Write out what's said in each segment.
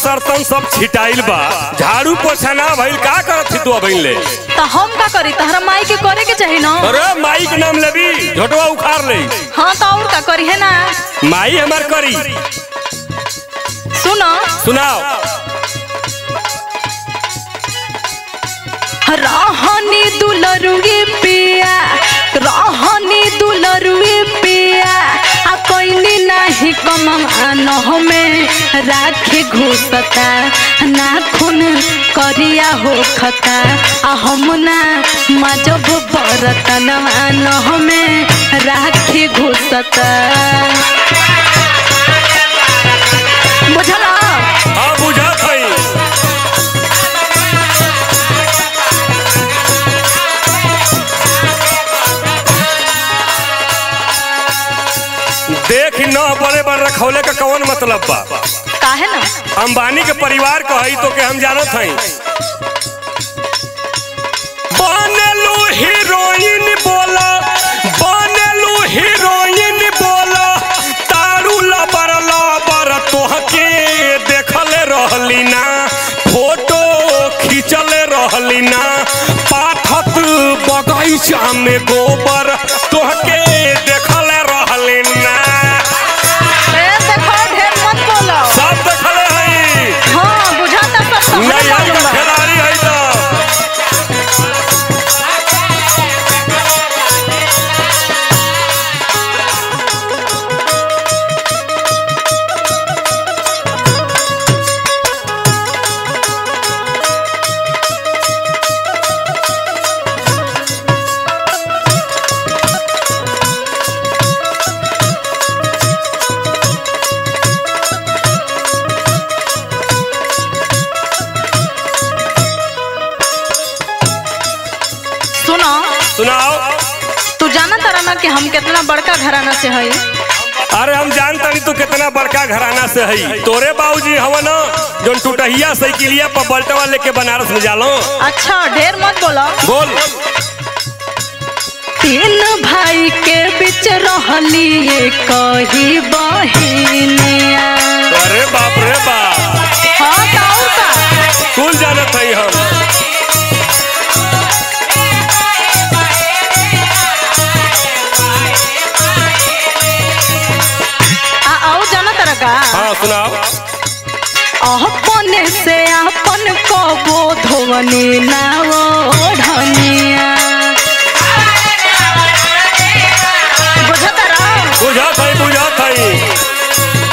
सरतन सब छिटाइल बा झाड़ू पोछा ना भइल का करत थी तू अबइन ले तो हम का करी तहरा माई के करे के चाही ना अरे माई के नाम लेबी झोटवा उखाड़ ले हाँ तो और का करी है ना माई हमार करी सुनो सुनाओ रहनी दुलरुए पिया रहनी दुलरुए पिया आ कोइनी नाही कमान हमें राखे घुसता नाखून करिया हो खता आ हम ना मजब बरतन मान हमें राखे घुसता बुझला हाँ बुझत हई देख न बड़े बड़ रखौले का कौन मतलब बा काहे ना अंबानी के परिवार को हई तो के हम जानत हई बनलू हीरोइन बोला बनलू हीरोइन बोला तारू लबर लबर तोहके देखले रहली ना फोटो खींचले रहली ना पाठक बगैचा में गोबर तोहके देखले रहली ना ए देखो ढेर मत बोलो सब देखले हई हाँ बुझाता सब तोहरे नहीं आज मालूम का बा। खिलाड़ी है तो सुनो सुनाओ तू जाना तारा ना कि हम कितना बड़का घराना से हई अरे हम जानता नहीं तू कितना बड़का घराना से है तोरे बाबूजी हवन जोन टूटहिया साइकिलिया पर बल्टवा लेके बनारस में जालो अच्छा ढेर मत बोलो बोल तीन भाई के बीच रहली ये कही बहिनिया अरे बाप रे बाप हाँ का और का कुल जानत है हम आ और जाना तारा का हाँ सुनाओ अपने से अपन कबो धोवनी ना ओढ़निया बुझत रहा बुझत है बुझत है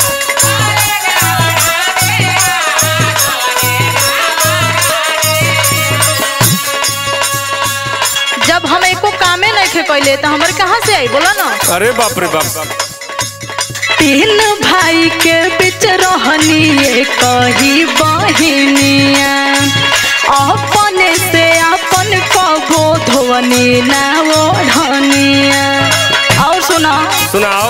जब हम एको कामे नहीं खे कैले तो हमारे कहाँ से आई बोला ना अरे बाप रे बाप तीन भाई के बीच रहनी ये कही बहिनिया अपने से अपन कबो धोवनी ना ओढ़निया और सुना सुनाओ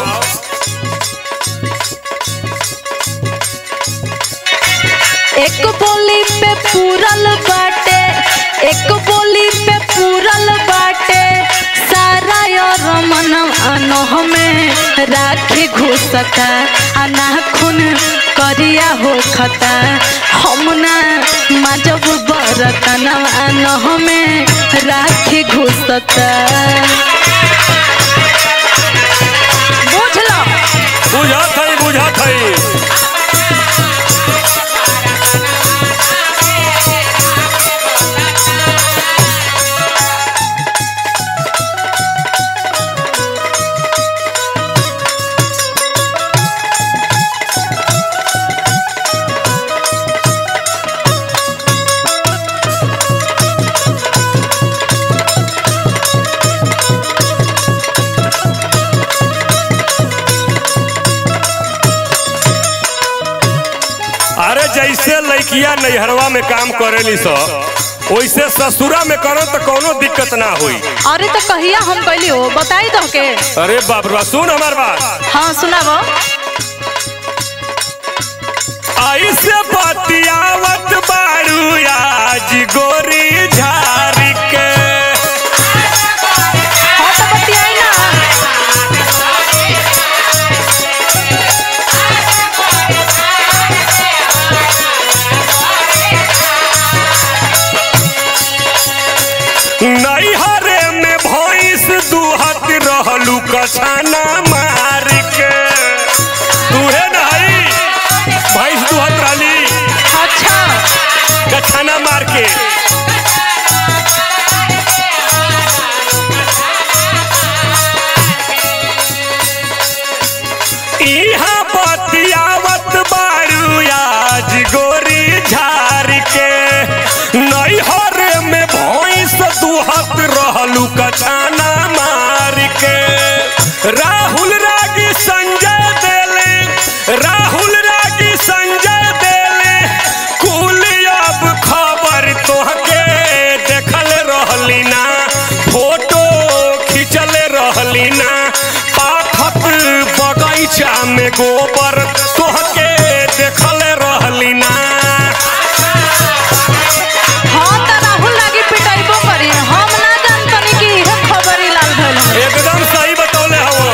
एक बोली पे पूरल बाटे एक बोली पे पूरल बाटे सारा और मन अनोह में राखी घुसता अना खून करिया हो खता हम ना मजब बरतन अनोह में राखी घुसता बुझ लो बुझत है बुझत है अरे जैसे लड़किया नैहरवा में काम करेली स वैसे ससुरा में करो तो कोनो दिक्कत ना हुई अरे तो कहिया हम कैली हो बताई दो के अरे बाप रे बाप, सुन हमार बात हाँ सुनाबो ऐसे बतियावत बारू आज गोरी झारी के हाँ तो बतियाई ना कछाना मार के तूहे नहीं भैंस दुहत रहली अच्छा कछाना मार के इहाँ बतियावत बारू आज गोरी झार के नैहर में भैंस दुहत रहलू कछाना मार के राहुल रागी संजय देले राहुल रागी संजय देले कुल अब खबर तोहके देखल रहली ना फोटो खिंचल रहली ना पाथत बगैचा में गोबर तोहके देखल रहली ना हम त राहुल लागी पिटाइबो करी हम ना जानतनी कि इहे खबरी लाल भइल हवे। एकदम सही बतौले हवो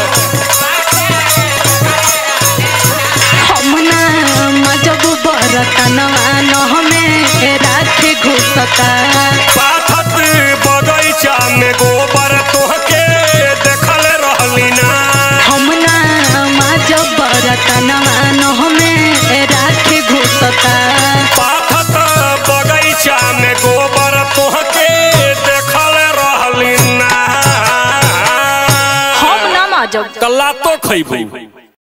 हम ना मजब बरतनवा न हमें रात घुसता पाथत बगैचा में गोबर तोहके देखल रहली ना हम ना मजब बरतनवा न हमें रात घुसता पाथत बगैचा में गोबर तोहके देखल रहली ना हम ना मजब कल्ला तो खैबू